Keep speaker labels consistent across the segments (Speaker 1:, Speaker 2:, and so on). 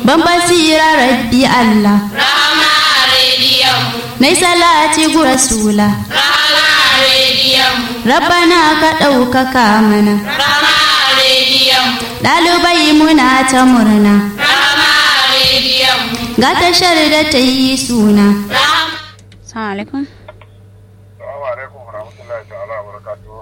Speaker 1: ban basira rabbi Allah
Speaker 2: Rahama rediyon mu.
Speaker 1: nai salati gu rasula
Speaker 2: Rahama rediyon mu.
Speaker 1: rabbana ka ɗaukaka mana
Speaker 2: Rahama rediyon mu.
Speaker 1: ɗalibai muna ta murna
Speaker 2: Rahama rediyon mu.
Speaker 1: ga tashar da ta yi suna
Speaker 2: Rahama.
Speaker 1: Assalamu alaikum
Speaker 3: Assalamu alaikum warahmatullahi ta'ala wa barakatuhu.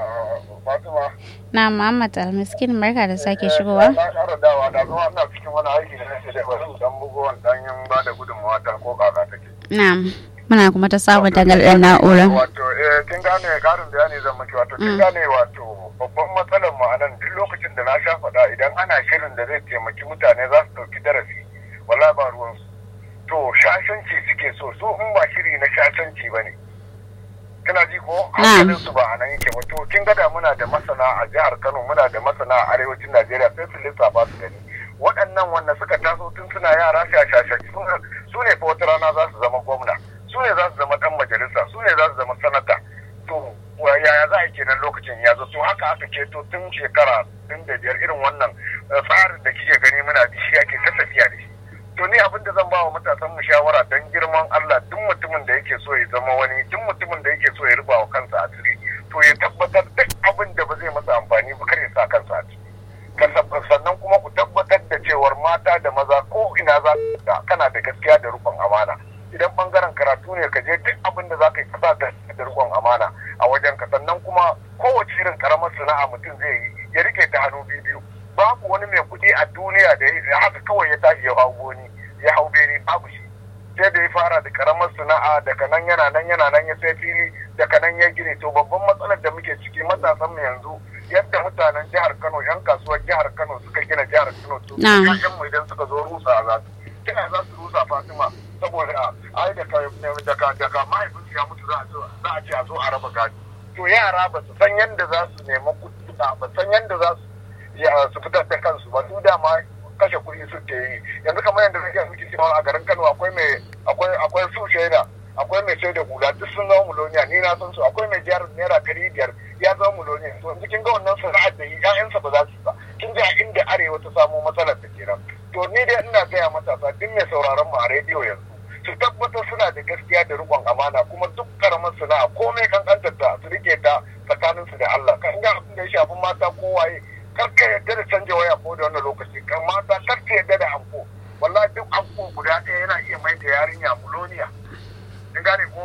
Speaker 3: Fatima.
Speaker 1: na Muhammad Almiskin barka da sake shigowa
Speaker 3: Na ƙara dawa da zuwa ina cikin wani aiki da nake da wasu dan bugowan dan yin ba da gudunmawa ta ko kaka take.
Speaker 1: na'am muna kuma ta sabon dangalɗar na'ura
Speaker 3: Wato eh kin gane karin bayani zan maki wato kin gane wato babban matsalar mu anan duk lokacin da na sha faɗa idan ana shirin da zai taimaki mutane za su ɗauki darasi wallahi ba ruwan su. To shashanci suke so su in ba shiri na shashanci ba ne. Kana ji ko hankalin su ba a nan yake ba to kin gada muna da masana a jihar Kano muna da masana a arewacin Najeriya sai su lissafa su gani. Waɗannan wanda suka taso tun suna yara shashashaci su ne fa wata rana za su zama gwamna. su ne za su zama dan majalisa su ne za su zama sanata to yaya za a yi kenan lokacin ya zo to haka aka ceto tun shekara tun da biyar irin wannan tsarin da kike gani muna da shi ake ta tafiya da shi to ni abin da zan ba wa matasan mu shawara dan girman Allah duk mutumin da yake so ya zama wani duk mutumin da yake so ya ruba wa kansa asiri to ya tabbatar duk abin da ba zai masa amfani ba kar ya sa kansa a ciki sannan kuma ku tabbatar da cewar mata da maza ko ina za ka kana da gaskiya da rufin amana idan bangaren karatu ne ka je duk abin da za ka yi kasa da da rikon amana a wajen ka sannan kuma kowace irin karamar sana'a mutum zai yi ya rike ta hannu biyu babu wani mai kuɗi a duniya da ya haka kawai ya tashi ya hau goni ya hau bene babu shi sai da ya fara da karamar sana'a daga nan yana nan yana nan ya sai fili daga nan ya gine to babban matsalar da muke ciki matasan mu yanzu yadda mutanen jihar Kano yan kasuwar jihar Kano suka gina jihar Kano to ƴaƴan mu idan suka zo rusa za su kina za su rusa Fatima saboda ai da daga daga mahaifinsu ya mutu za a ce a zo a raba gado to yara ba su san yadda za su nema kuɗi ba san yadda za su su fitar da kansu ba su dama kashe kuɗi suke yi yanzu kamar yadda nake miki cewa a garin Kano akwai mai akwai akwai su shaida akwai mai sai da hula duk sun zama muloniya ni na san su akwai mai jihar naira ɗari biyar ya zama muloniya to yanzu kin ga wannan sana'ar da ƴaƴansa ba za su ba kin ga inda arewa ta samu matsalar da kenan to ni dai ina gaya matasa duk mai sauraron mu a rediyo yanzu su tabbatar suna da gaskiya da rikon amana kuma duk karamar sana'a komai kankantar ta su rike ta tsakanin su da Allah kan ga abin da ya shafi mata ko waye kar ka yarda da canja waya ko da wannan lokaci kan mata kar ka yarda da anko wallahi duk anko guda ɗaya yana iya mai da yarinya muloniya kin gane ko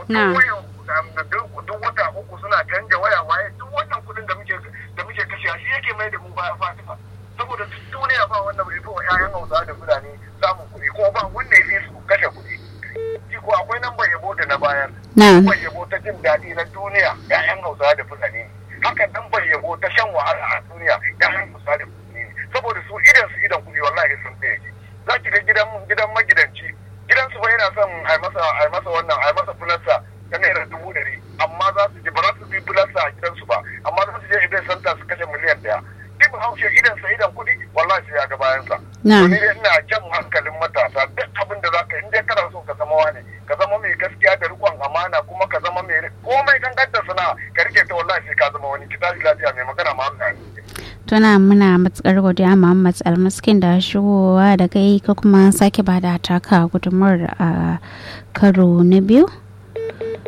Speaker 3: duk wata uku suna canja waya waye duk wannan kuɗin da muke da muke kashe shi yake mai da mu baya Fatima saboda duk duniya ba wanda bai fi wa 'ya'yan Hausa da Fulani samun kuɗi ko ba wanda ya fi su kashe kuɗi ko akwai lambar yabo da na bayar. Lambar yabo ta jin daɗi na duniya ‘ya'yan Hausa da Fulani. Haka lambar yabo ta shan wahala a duniya ‘ya'yan Hausa da Fulani. Saboda su idan su idan kuɗi wallahi sun tsaye ji. Za ki ga gidan gidan magidanci. Gidan su ba yana son a masa a masa wannan a masa fulasta ta naira dubu ɗari. Amma za su je ba za su bi fulasta a gidansu ba. Amma za su je idan santa su kashe miliyan ɗaya. Duk haushe idan sa idan kuɗi wallahi sai ya ga bayansa.
Speaker 1: Na.
Speaker 3: Ni dai ina jan hankalin matasa duk abin da za ka in dai kana so ka zama wani ka zama mai gaskiya da rikon amana kuma ka zama mai komai gangantar sana'a ka rike ta wallahi sai ka zama wani ki tashi lafiya mai magana ma
Speaker 1: tuna muna matukar godiya Muhammad Almaskin da shigowa da kai ka kuma sake bada taka gudunmuwar a karo na biyu